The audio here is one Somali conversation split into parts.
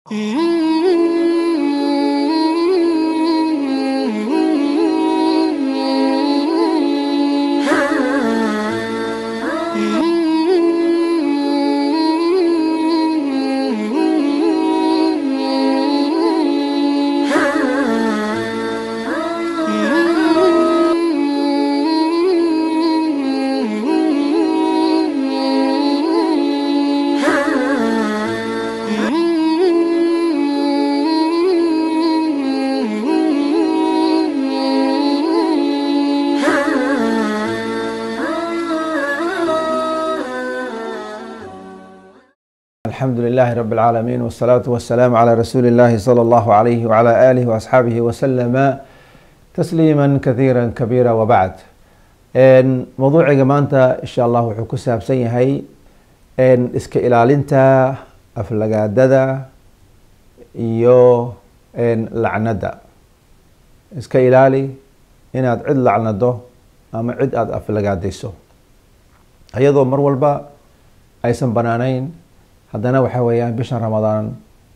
الحمد لله رب العالمين والصلاة والسلام على رسول الله صلى الله عليه وعلى آله وأصحابه وسلم تسليما كثيرا كبيرا وبعد موضوعiga maanta insha allah wuxuu ku saabsan yahay iska ilaalinta aflagaadada iyo lacnada iska ilaali inaad cid lacnado ama cid aada aflagaadayso iyadoo mar walba aysan banaaneyn haddana waxa weeyaan bishan ramadaan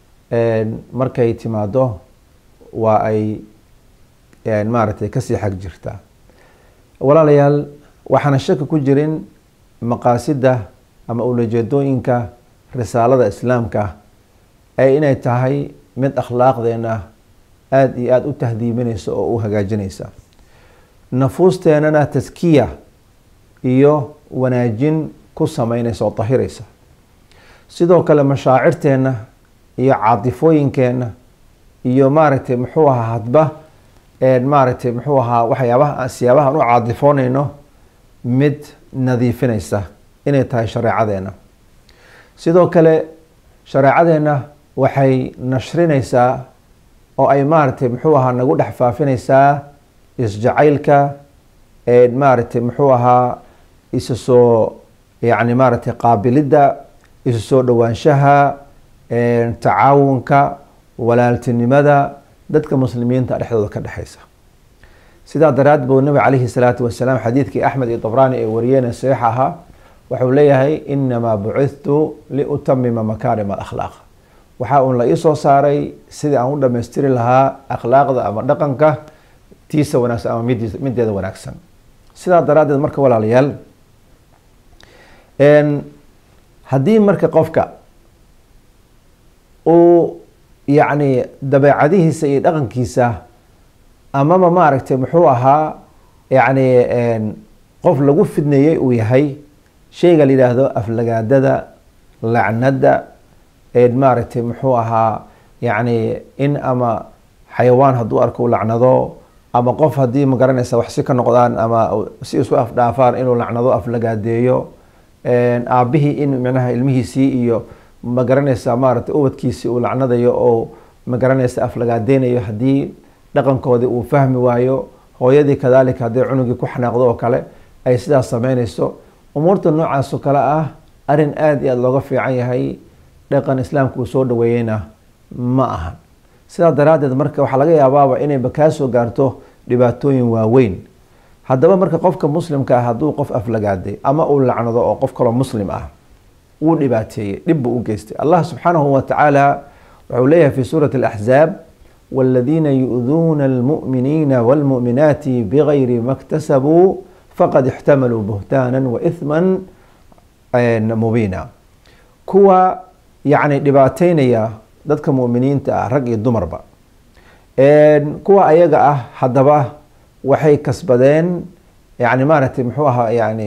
markay timaado waa ay maaragtay kasii xag jirtaa walaalayaal waxaana shaki ku jirin maqaasida ama ulajeedooyinka risaalada islaamka ee inay tahay mid akhlaaqdeena aada iyo aada u tahdiibinaysa oo u hagaajinaysa nafuusteenana taskiya iyo wanaajin ku sameynaysa oo dahiraysa sidoo kale mashaacirteenna iyo caadifooyinkeenna iyo maaragtay muxuu ahaa hadba maaragtay muxuu ahaa waxyaabaha siyaabaha aan u caadifoonayno mid nadiifinaysa inay tahay shareecadeena sidoo kale shareecadeenna waxay nashrinaysaa oo ay maaragtay muxuu ahaa nagu dhex faafinaysaa isjacaylka maaragtay muxuu ahaa isa soo yacni maaragtay qaabilidda isu soo dhowaanshaha tacaawunka walaaltinimada dadka muslimiinta dhexdooda ka dhexeysa sidaa daraad buu nabi calayhi salaatu wasalaam xadiidkii axmed iyo dabraani ee wariyeen saxiix ahaa wuxuu leeyahay inamaa bucithtu liutamima makaarima alakhlaaq waxa uun la iisoo saaray sidii aan u dhamaystiri lahaa akhlaaqda ama dhaqanka tiisa wanaagsan ama mid mideeda wanaagsan sidaa daraaddeed marka walaalayaal haddii marka qofka uu yacni dabeecadihiisa iyo dhaqankiisa amaba maaragtay muxuu ahaa yacni qof lagu fidneeyey uu yahay shayga la yidhaahdo aflagaadada lacnada maaragtay muxuu ahaa yacni in ama xayawaan hadduu arko u lacnado ama qof haddii magaranaysa wax si ka noqdaan ama si isku afdhaafaan inuu lacnado aflagaadeeyo aabihii in micnaha ilmihiisii iyo magaranaysa maaragtay ubadkiisii uu lacnadayo oo magaranaysa aflagaadeynayo haddii dhaqankoodii uu fahmi waayo hooyadii kadaalika haddii cunugii ku xanaaqdo oo kale ay sidaas sameynayso umuurta noocaas oo kale ah arrin aada iyo aada looga fiican yahay dhaqan islaamka uu soo dhaweeyeyna ma ahan sidaa daraaddeed marka waxaa laga yaabaaba inayba kaa soo gaarto dhibaatooyin waaweyn haddaba marka qofka muslimka ah hadduu qof aflagaaday ama uu lacnado oo qof kaloo muslim ah wuu dhibaateeyey dhib buu u geystay allah subxaanahu wa tacaala wuxuu leeyahay fi suurati alaxzaab waladiina yu-duuna almu'miniina waalmu'minaati bigayri ma ktasabuu faqad ixtamaluu buhtaana wa ithman mubiina kuwa yacni dhibaateynaya dadka mu'miniinta ah rag iyo dumarba kuwa ayaga ah haddaba waxay kasbadeen yani maaragtay muxuu ahaa yani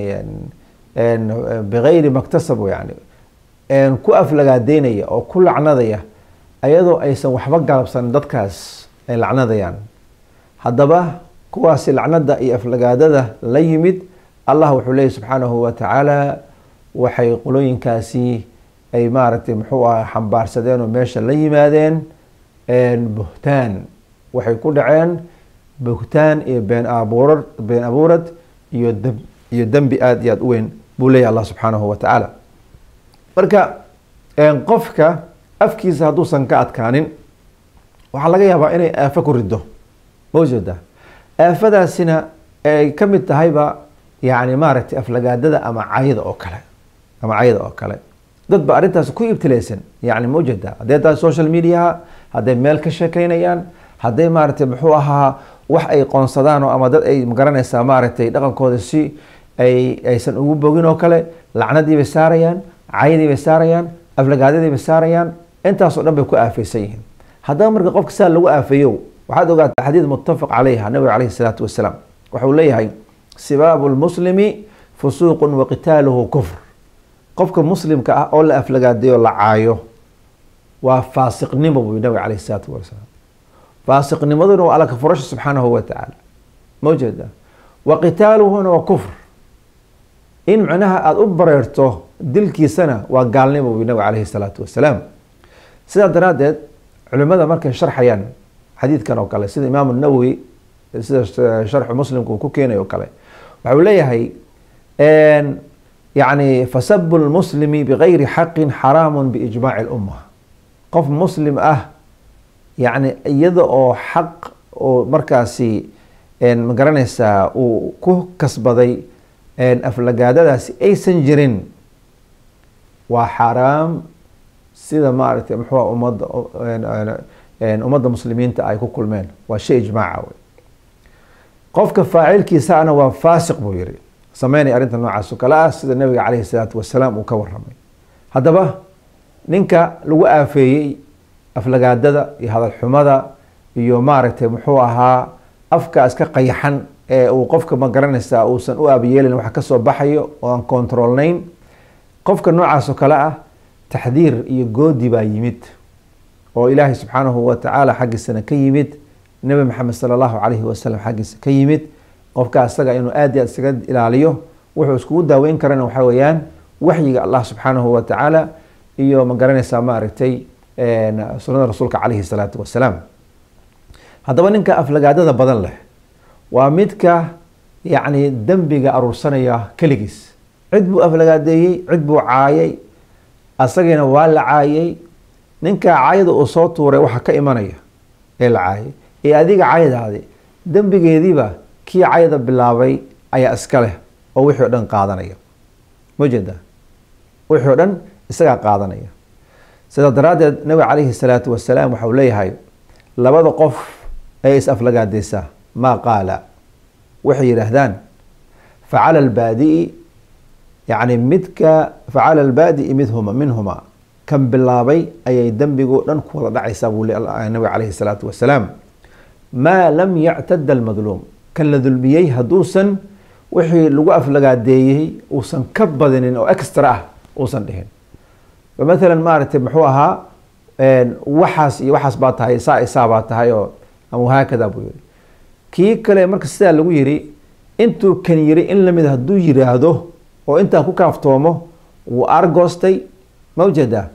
bigayri maktasabu yani ku aflagaadeynaya oo ku lacnadaya ayadoo aysan waxba galabsanin dadkaas ay lacnadayaan haddaba kuwaasi lacnada iyo aflagaadada la yimid allah wuxuu leeyay subxaanahu wa tacaala waxay qolooyinkaasi ay maaragtay muxuu aha xambaarsadeen oo meesha la yimaadeen buhtaan waxay ku dhaceen buhtaan iyo been abuurad been abuurad iyo dab iyo dembi aada iyo aada u weyn buu leeyahy allah subxaanahu wa tacaala marka qofka afkiisa hadduusan ka adkaanin waxaa laga yaabaa inay aafo ku rido mawjeeda aafadaasina ay ka mid tahayba yani maaragtay aflagaadada ama cayda oo kale ama cayda oo kale dad ba arrintaas ku ibtilaysan yani ma ujeedaa hadday tahay social mediaha hadday meel ka sheekaynayaan hadday maaragtay muxuu ahaa wax ay qoonsadaan oo ama dad ay magaranaysaa maaragtay dhaqankooda si ay aysan ugu bogin oo kale lacnadii bay saarayaan caydii bay saarayaan aflagaadadii bay saarayaan intaasoo dhan bay ku aafeysan yihiin haddaba marka qofka saa lagu aafeeyo waxaad ogaataa xadiid muttafaq calayha nabiga caleyhi salaatu wasalaam waxau leeyahay sibaabu lmuslimi fusuuqun wa qitaaluhu kufr qofka muslimka ah oo la aflagaadeeyo la caayo waa faasiqnimo buu nabiga caleyhi salaatu wasalaam faasiqnimaduna waa alla ka furasha subxaanahu wa tacaala ma ujeeda wa qitaaluhuna waa kufr in macnaha aada u bareerto dilkiisana waa gaalnimo buu nabiga caleyhi salaatu wasalaam sidaa daraaddeed culimada markay sharxayaan xadiidkan oo kale sida imaamu nawowi sida sharxu muslimka uu ku keenay oo kale waxau leeyahay yani fasabu lmuslimi bigayri xaqin xaraamun biijmaaci lumma qof muslim ah yani iyada oo xaq oo markaasi ma garanaysaa uu ku kasbaday aflagaadadaasi aysan jirin waa xaaraam sida maaragtay muxua ummadda ummadda muslimiinta ay ku kulmeen waa shay ijmaaca wey qofka faacilkiisaana waa faasiq buu yihi sameynaya arrinta noocaas oo kale ah sida nabiga caleyhi salaatu wasalaam uu ka waramay haddaba ninka lagu aafeeyey aflagaadada iyo hadalxumada iyo maaragtay muxuu ahaa afka iska qayaxan ee uu qofka ma garanaysaa uusan u aabayeelin wax kasoo baxayo oo aan kontrolnayn qofka noocaas oo kale ah taxdiir iyo goodi baa yimid oo ilaahay subxaanahu wa tacaala xaggiisana ka yimid nebi maxamed sala allahu calayhi wasalam xaggiisa ka yimid qofka isaga inuu aad iyo aad isaga ilaaliyo wuxuu iskugu daaweyn karana waxaa weeyaan waxyiga allah subxaanahu wa tacaala iyo ma garanaysaa maaragtay sunnada rasuulka calayhi salaatu wasalaam haddaba ninka aflagaadada badan leh waa midka yacni dembiga aruursanaya keligiis cid buu aflagaadeeyey cid buu caayay asagiina waa la caayay ninka caayada uu soo tuuray waxa ka imanaya ee la caayay ee adiga caayadaadi dembigeediiba kii cayda bilaabay ayaa iska leh oo wixii o dhan qaadanaya ma jeeda wixii o dhan isagaa qaadanaya sidaa daraaddeed nabiga calayhi salaatu wasalaam waxau leeyahay labada qof ee is aflagaadeysaa maa qaala waxay yidhaahdaan facala albaadi'i yacni midka facala albaadi'i midhuma minhuma kan bilaabay ayay dembigo dhan ku wada dhacaysaa buu nabiga calayhi salaatu wasalaam maa lam yactada almadluum kan la dulmiyey hadduusan wixii lagu aflagaadeeyey uusan ka badinin oo extra ah uusan dhihin mathalan maaragtay muxuu ahaa waxaas iyo waxaas baa tahay saa isaa baa tahay oo ama haakada buu yihi kii kale marka sidaa lagu yiri intuu kan yiri in lamid hadduu yiraahdo oo intaa ku kaaftoomo wuu argoostay ma ujeedaa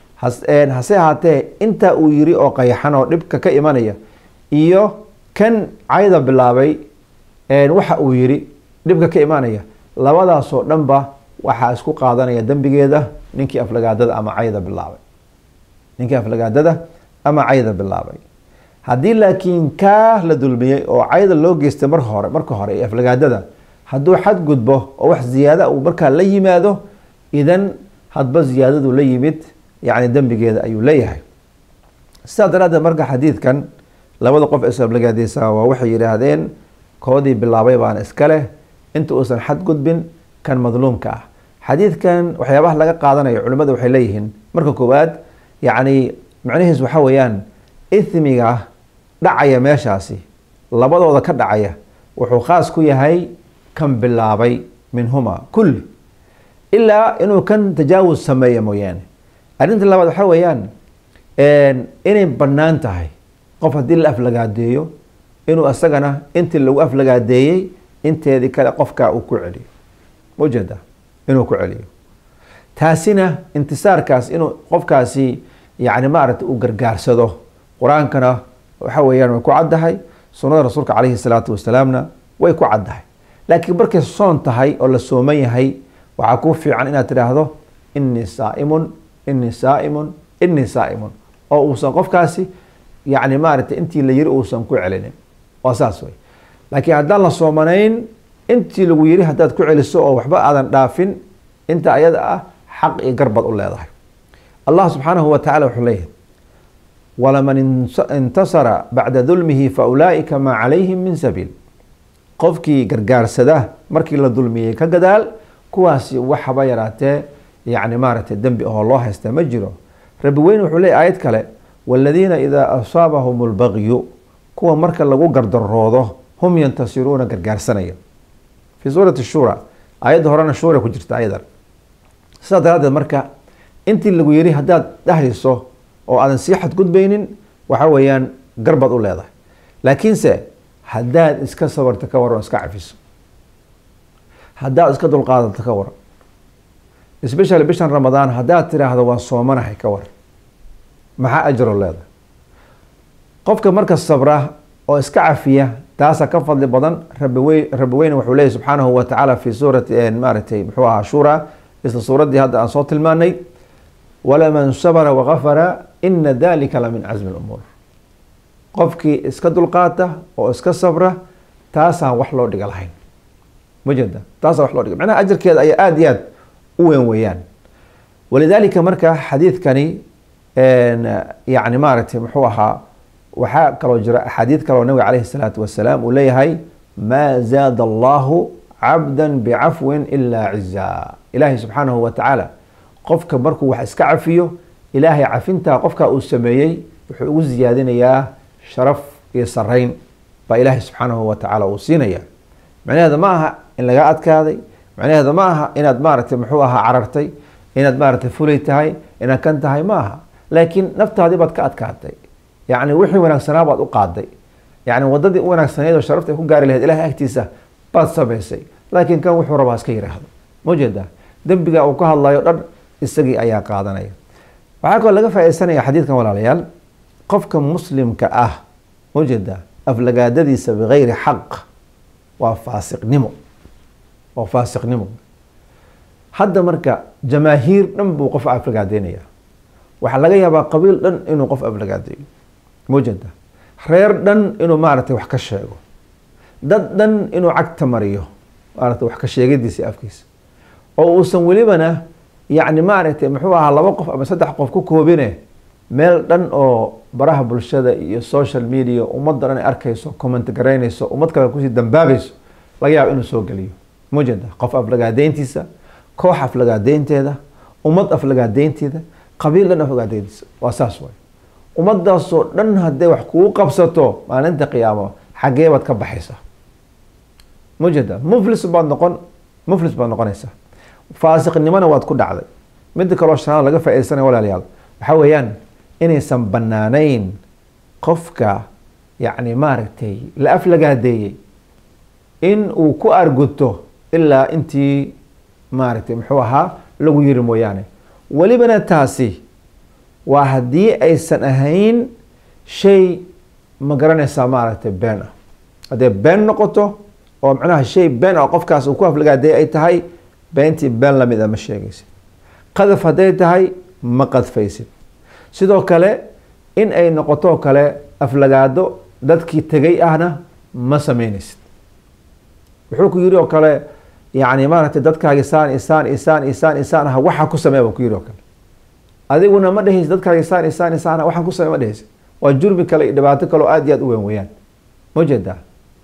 hase ahaatee intaa uu yiri oo qayaxan oo dhibka ka imanaya iyo kan cayda bilaabay waxa uu yiri dhibka ka imanaya labadaasoo dhanba waxaa isku qaadanaya dembigeeda ninkii aflagaadada ama cayda bilaabay ninkii aflagaadada ama cayda bilaabay haddii laakiin kaa la dulmiyey oo cayda loo geystay marka hore marka hore ee aflagaadada hadduu xadgudbo oo wax ziyaada uu markaa la yimaado idan hadba ziyaadadu la yimid yacni dembigeeda ayuu leeyahay sidaa daraaddeed marka xadiidkan labada qof is aflagaadeysaa waa waxay yidhaahdeen koodii bilaabay baana iska leh inta uusan xadgudbin kan madluumka ah xadiidkan waxyaabaha laga qaadanayo culimmada waxay leeyihiin marka koowaad yacni macnihiis waxa weeyaan ithmiga dhacaya meeshaasi labadooda ka dhacaya wuxuu khaas ku yahay kan bilaabay minhuma kulli ilaa inuu kan tajaawus sameeya mooyaane arrinta labaad waxa weeyaan inay bannaan tahay qof haddii la aflagaadeeyo inuu isagana intii lagu aflagaadeeyey inteedii kale qofka uu ku celiyo maujeeda inuu ku celiyo taasina intisaarkaas inuu qofkaasi yani maaragtay uu gargaarsado qur-aankana waxa weeyaan way ku caddahay sunnada rasuulka calayhi salaatu wasalaamna way ku caddahay laakiin markay soon tahay oo la sooman yahay waxaa kuu fiican inaad tidhaahdo innii saaimun innii saaimun innii saaimun oo uusan qofkaasi yani maaragtay intii la yiri uusan ku celinin waa saas wey laakiin haddaan la soomanayn intii lagu yiri haddaad ku celiso oo waxba aadan dhaafin inta ayada ah xaq iyo garbaad u leedahay allah subxaanahu wa tacala wuxuu leeyahay walaman intasara bacda dulmihi fa ulaa'ika maa calayhim min sabiil qofkii gargaarsada markii la dulmiyey ka gadaal kuwaasi waxaba yaraatee yacni maaragtay dembi ahoo loo haysta ma jiro rabbi weyne wuxuu leeyay aayad kale waaladiina idaa asaabahum albagyu kuwa marka lagu gardaroodo hum yantasiruuna gargaarsanaya fii suurati shura aayadda horena shuura ku jirta ayadan sidaa daraaddeed marka intii lagu yiri haddaad dhahayso oo aadan sii xadgudbaynin waxa weeyaan garbaad u leedahay laakiinse haddaad iska sabarto ka waran oo iska cafiso haddaad iska dulqaadato ka waran especially bishan ramadaan haddaad tiraahdo waan soomanahay ka waran maxaa ajro leedahay qofka marka sabra oo iska cafiya taasaa ka fadli badan rabiwe rabbi weyne wuxuu leeyahy subxaanahu wa tacaala fi suurati maaragtay muxuu ahaa shura isla suuraddii hadda aan soo tilmaanay walaman sabra wagafara ina dalika la min casmi lumuur qofkii iska dulqaata oo iska sabra taasaan wax loo dhiga lahayn ma jeeda taasaan wax loo dhiga macnaha ajarkeeda ayaa aada iyo aad u weyn weeyaan walidaalika marka xadiidkani yacni maaragtay muxuu ahaa waxaa kaloo jira axaadiid kaloo nabiga caleyhi salaatu wasalaam uu leeyahay maa zaada allahu cabda bicafwin ilaa cizaa ilaahay subxaanahu wa tacaala qofka markuu wax iska cafiyo ilaahay cafintaa qofka uu sameeyey wuxuu ugu siyaadinayaa sharaf iyo sarayn baa ilaahay subxaanahu wa tacaala uu siinaya macnaheeda ma aha in laga adkaaday macnaheeda ma aha inaad maaragtay muxuu ahaa carartay inaad maaragtay fulay tahay inaad kan tahay ma aha laakiin naftaadii baad ka adkaatay yacni wixii wanaagsanaa baad u qaaday yacni waddadii u wanaagsaneed oo sharafta ay ku gaari lahayd ilahay agtiisa baad samaysay laakiin kan wuxuu rabaa iska yiraahdo ma jeedaa dembiga uu ka hadlayo dhan isagii ayaa qaadanaya waxaa kaloo laga faaidaysanaya xadiidkan walaalayaal qofka muslimka ah ma jeedaa aflagaadadiisa bigayri xaq waa faasiqnimo waa faasiqnimo hadda marka jamaahiir dhan buu qof aflagaadeynaya waxaa laga yaabaa qabiil dhan inuu qof aflagaadeeyo mujeda reer dhan inuu maaragtay wax ka sheego dad dhan inuu cagta mariyo maaragtay wax ka sheegadiisa afkiisa oo uusan welibana yacni maaragtay muxuu ahaa laba qof ama saddex qof ku koobine meel dhan oo baraha bulshada iyo social media ummadda dhan ay arkayso comment garaynayso ummad kale kusii dambaabayso laga yaabo inuu soo geliyo mujeda qof aflagaadeyntiisa koox aflagaadeynteeda ummad aflagaadeynteeda qabiil dhan aflagaadeyntiisa waa saas waay ummadaasoo dhan hadday wax kugu qabsato maalinta qiyaamo xaggee baad ka baxaysaa mujeda muflis baad noqon muflis baad noqonaysaa faasiqnimona waad ku dhacday midda kaloo shanaad laga faaidaysanaya walaalayaal waxaa weeyaan inaysan banaanayn qofka yacni maaragtay la aflagaadeeyey in uu ku arguto ilaa intii maaragtay muxuu ahaa lagu yiri mooyaane welibana taasi waa haddii aysan ahayn shay ma garanaysaa maaragtay been ah hadday been noqoto oo macnaha shay been ah qofkaas uu ku aflagaadeeyay ay tahay beentii been lamid a ma sheegaysid qadaf hadday tahay ma qadfaysid sidoo kale in ay noqotoo kale aflagaado dadkii tegay ahna ma sameynaysid wuxuu ku yiri oo kale yacni maaragtay dadkaagi saan isaan isaan isaan isaan ah waxa ku sameeya buu ku yiri oo kale adiguna ma dhehaysid dadkaagi saan isaan isaan ah waxaan ku sameeya ma dhehaysid waa jurmi kale iyo dhibaato kaleo aada iyo aad u weyn weeyaan ma jeedaa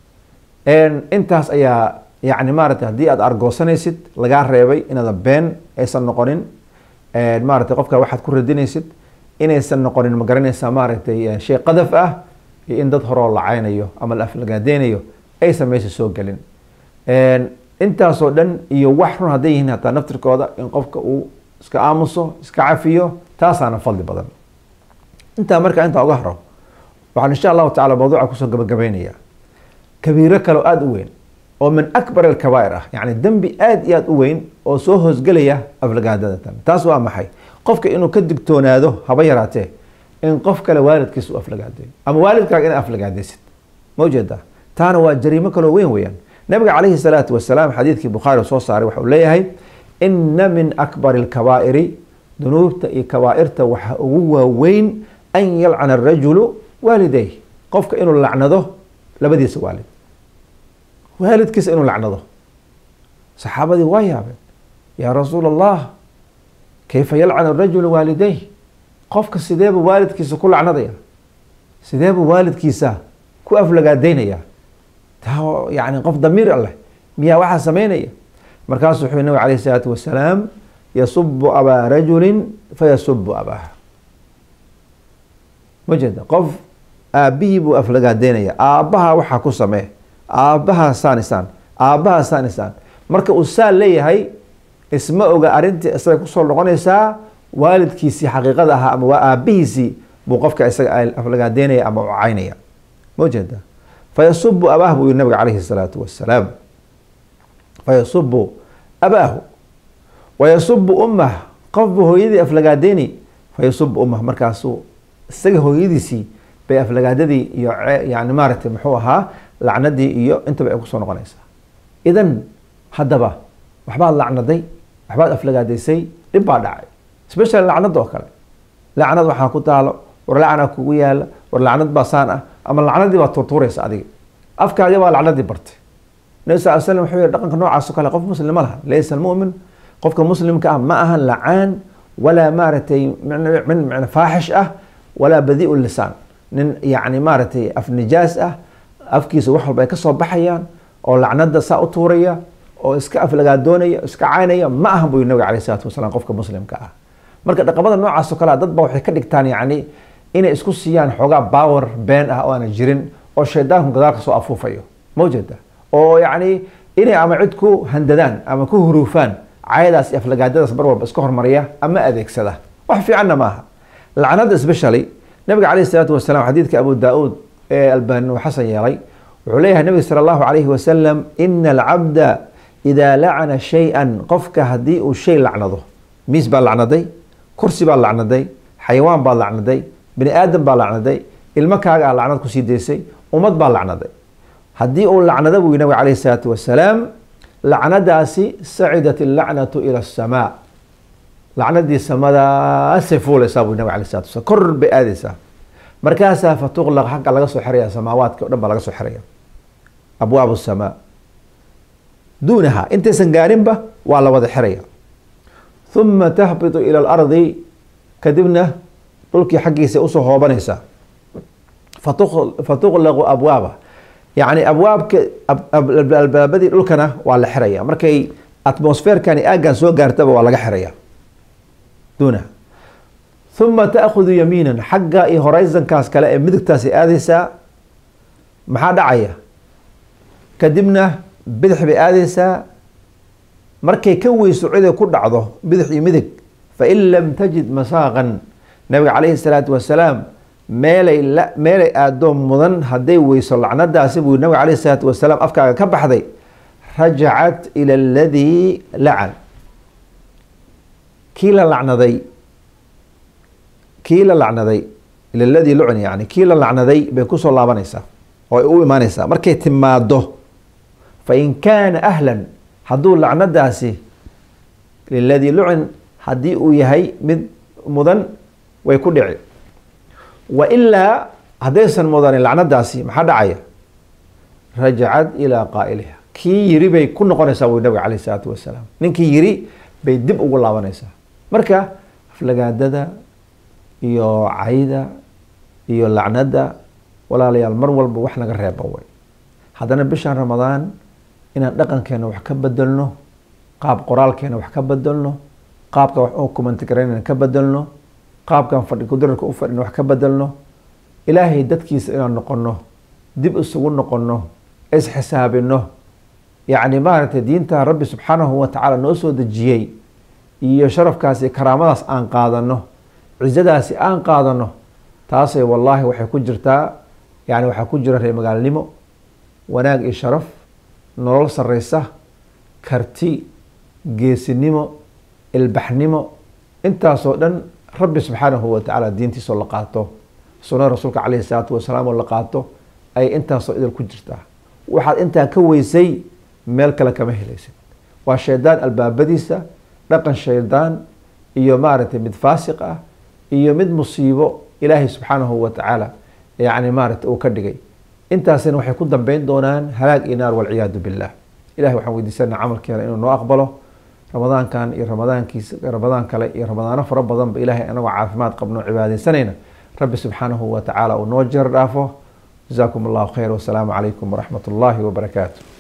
intaas ayaa yacni maaragtay haddii aad argoosanaysid lagaa reebay inaada been aysan noqonin maaragtay qofka waxaad ku radinaysid inaysan noqonin ma garanaysaa maaragtay shay qadaf ah iyo in dad horoo lacaynayo ama la aflagaadeynayo aysan meesha soo gelin intaasoo dhan iyo wax run hadday yihiin hataa naftirkooda in qofka uu iska aamuso iska cafiyo taasaana fadli badan intaa markaa intaa uga haro waxaan insha allahu tacala mawduuca kusoo gabagabeynaya kabiiro kaleo aada u weyn oo min akbar alkabaa'ir ah yacni dembi aada iyo aada u weyn oo soo hoosgelaya aflagaadada tan taas waa maxay qofka inuu ka digtoonaado haba yaraatee in qof kale waalidkiisa u aflagaadeeyo ama waalidkaaga inaad aflagaadaysid ma ujeedaa taana waa jariimo kaloo weyn weeyaan nabiga calayhi salaatu wasalaam xadiidkii bukhaari soo saaray waxa uu leeyahay ina min akbari alkabaa'iri dunuubta iyo kabaa'irta waxaa ugu waaweyn an yalcana arajulu waalidayh qofka inuu lacnado labadiisa waalid waalidkiisa inuu lacnado saxaabadii waa yaabeen yaa rasuul allah kayfa yalcanu rajulu waalidayh qofka sideebuu waalidkiisa ku lacnadaya sideebuu waalidkiisa ku aflagaadaynaya taa yani qof damiir alleh miyaa waxaa samaynaya markaasuu wuxuu nabig alayh isalaatu wasalaam yasubu abaa rajulin fayasubu abaah ma jeeda qof aabbihii buu aflagaadeynaya aabbaha waxaa ku samee aabbaha saanisaan aabbaha saanisaan marka uu saa leeyahay isma oga arrintii isaga kusoo noqonaysaa waalidkiisii xaqiiqada ahaa ama waa aabbihiisii buu qofka isaga aflagaadeynaya ama ucaynaya ma jeeda fayasubu abaah buu yihi nabiga calayhi salaatu wasalaam fayasubu abaahu wayasubu ummah qofbu hooyadii aflagaadeyni fayasubu ummah markaasuu isaga hooyadiisii bay aflagaadadii iyo yani maaragtay muxuu ahaa lacnadii iyo intaba ay kusoo noqonaysaa idan haddaba waxbaad lacnaday waxbaad aflagaadaysay dhib baa dhacay special lacnada oo kale lacnad waxaa ku taalo war lacnaa kugu yaala war lacnad baa saan ah ama lacnadii baa tuurtuuraysa adiga afkaaga baa lacnadii bartay nabi sal slam wuxuu yihi dhaqanka noocaas oo kale qof muslim ma laha laysa almu'min qofka muslimka ah ma ahan lacaan walaa maaragtay min mn faaxish ah walaa badiiu lisaan nin yani maaragtay af nijaas ah afkiisa wax walba ay kasoo baxayaan oo lacnada saa u tuuraya oo iska aflagaadoonaya iska caynaya ma ahan buu yiri nabiga alayh salatu wasalaam qofka muslimka ah marka dhaqamada noocaas oo kale dad ba waxay ka dhigtaan yani inay isku siiyaan xoogaa power been ah oo aana jirin oo shaydaanku gadaal kasoo afuufayo mawjeeda oo yacni inay ama cid ku handadaan ama ku huruufaan cayadaas iyo aflagaadadaas mar walba iska hormariya ama adeegsada wax fiicanna maaha lacnada especially nabiga calayh isalaatu wasalaam xadiidka abu daa-uud ee albani uu xasan yeelay wuxuu leeyahay nabiga sala allahu calayhi wasalam ina alcabda idaa lacana shay-an qofka haddii uu shay lacnado miis baa lacnaday kursi baa lacnaday xayawaan baa lacnaday bini aadam baa lacnaday ilmo kaagaa lacnad kusii daysay ummad baa lacnaday haddii uu lacnado buu yii nabig calayh isalaatu wasalaam lacnadaasi sacidat illacnatu ila asamaa lacnadii samadaasay fuulaysaa buu nabig alay salatu wasalaam kor bay aadaysaa markaasaa fatuqlaq xagga laga soo xiraya samaawaadka o dhan baa laga soo xiraya abwaab samaa duunaha intaysan gaarinba waa la wada xiraya uma tahbitu ila alardi kadibna dhulkii xaggiisa usoo hoobanaysaa fatuqlaqu abwaaba yacni abwaabka albaabadii dhulkana waa la xiraya markay atmosferkani aaggan soo gaartaba waa laga xiraya duunaha uma taakudu yamiinan xagga iyo horizonkaas kale ee midigtaasi aadaysaa maxaa dhacaya kadibna bidix bay aadaysaa markay ka weyso ciday ku dhacdo bidix iyo midig fain lam tajid masaaqan nabiga calayhi salaatu wasalaam meelay meelay aadoo mudan hadday weyso lacnadaasi buu nabiga calayhi salaatu wasalaam afkaaga ka baxday rajacat ila aladii lacan kii la lacnaday kii la lacnaday ila ladii lucn yani kii la lacnaday bay kusoo laabanaysaa oo ay u imaanaysaa markay timaado fain kaana ahlan hadduu lacnadaasi liladii lucin haddii uu yahay mid mudan way ku dhici wa ilaa haddaysan mudanin lacnadaasi maxaa dhacaya rajacad ilaa qaa'iliha kii yiri bay ku noqonaysaa buu nabiga calayh isalaatu wasalaam ninkii yiri bay dib ugu laabanaysaa marka aflagaadada iyo cayda iyo lacnada walaalayaal mar walba wax naga reeba way haddana bishan ramadaan inaan dhaqankeena wax ka bedelno qaab qoraalkeena wax ka bedelno qaabka wax u kumantigaraynan ka bedelno qaabkan fadhi kudararka u fadhina wax ka bedelno ilaahay dadkiisa inaan noqono dib isugu noqono isxisaabino yacni maaragtay diinta rabbi subxaanahu watacaala noo soo dejiyey iyo sharafkaasi karaamadaas aan qaadano cizadaasi aan qaadano taasay wallaahi waxay ku jirtaa yani waxaa ku jira reer magaalnimo wanaag iyo sharaf nolol sareysa karti geesinimo ilbaxnimo intaasoo dhan rabbi subxaanahu watacaala diintiisoo la qaato sunada rasuulka caleyhi salaatu wasalaam oo la qaato ay intaasoo idil ku jirtaa waxaad intaa ka weysay meel kale kama helaysid waa shaydaan albaabadiisa dhaqan shaydaan iyo maaragtay mid faasiq ah iyo mid musiibo ilaahay subxaanahu watacaala yani maaragtay uu ka dhigay intaasina waxay ku dambeyn doonaan halaag iyo naar walciyaadu billah ilahay waxaan weydiisanaa camalkeena inuu noo aqbalo ramadaankan iyo ramadaankiisa ramadaan kale iyo ramadaano fara badanba ilaahay anagoo caafimaad qabno cibaadeysanayna rabbi subxaanahu wa tacaala uu noo jeer dhaafo jasaakum allahu khayr wasalaamu calaykum waraxmat ullaahi wabarakaatu